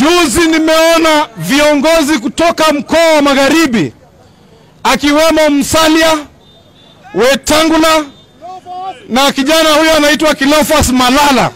Juzi nimeona viongozi kutoka mkoa wa Magharibi akiwemo Msalia, Wetangula na kijana huyo anaitwa Kilofas Malala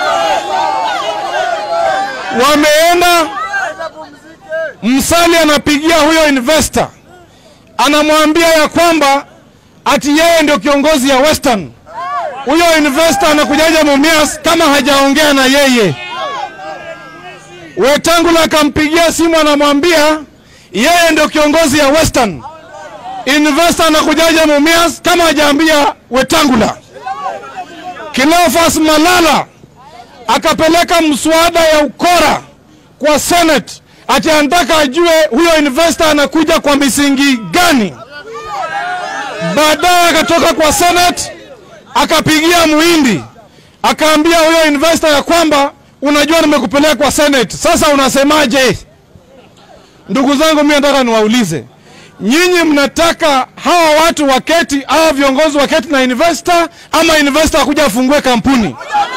wameenda. Msalia anapigia huyo investor, anamwambia ya kwamba ati yeye ndio kiongozi ya Western. Huyo investor anakujaja Mumias kama hajaongea na yeye. Wetangula akampigia simu anamwambia yeye ndio kiongozi ya Western. Investor anakujaja Mumias kama hajaambia Wetangula. Kilofas Malala akapeleka mswada ya ukora kwa Senate ati anataka ajue huyo investor anakuja kwa misingi gani. Baadaye akatoka kwa Senate akapigia Muhindi akaambia huyo investor ya kwamba unajua nimekupeleka kwa Senate, sasa unasemaje? Ndugu zangu, mimi nataka niwaulize nyinyi, mnataka hawa watu waketi, hawa viongozi waketi na investor, ama investor akuja afungue kampuni?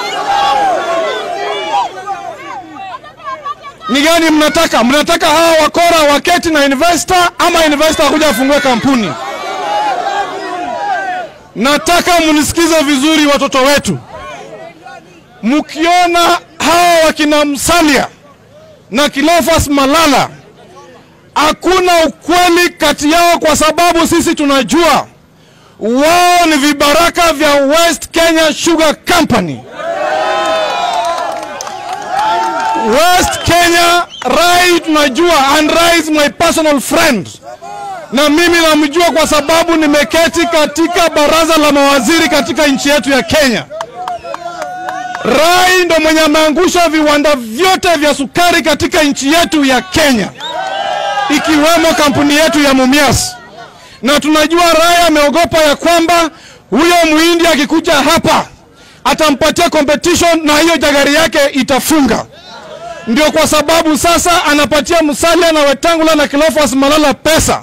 Ni gani mnataka? Mnataka hawa wakora waketi na investor, ama investor akuja afungue kampuni? Nataka mnisikize vizuri, watoto wetu, mkiona hawa wakina Msalia na Kilofas Malala, hakuna ukweli kati yao, kwa sababu sisi tunajua wao ni vibaraka vya West Kenya Sugar Company. West Kenya, Rai tunajua, and Rai is my personal friend, na mimi namjua kwa sababu nimeketi katika baraza la mawaziri katika nchi yetu ya Kenya. Rai ndo mwenye ameangusha viwanda vyote vya sukari katika nchi yetu ya Kenya, ikiwemo kampuni yetu ya Mumias, na tunajua Rai ameogopa ya kwamba huyo muhindi akikuja hapa atampatia competition na hiyo jagari yake itafunga. Ndio kwa sababu sasa anapatia Musalia na Wetangula na Kilofas Malala pesa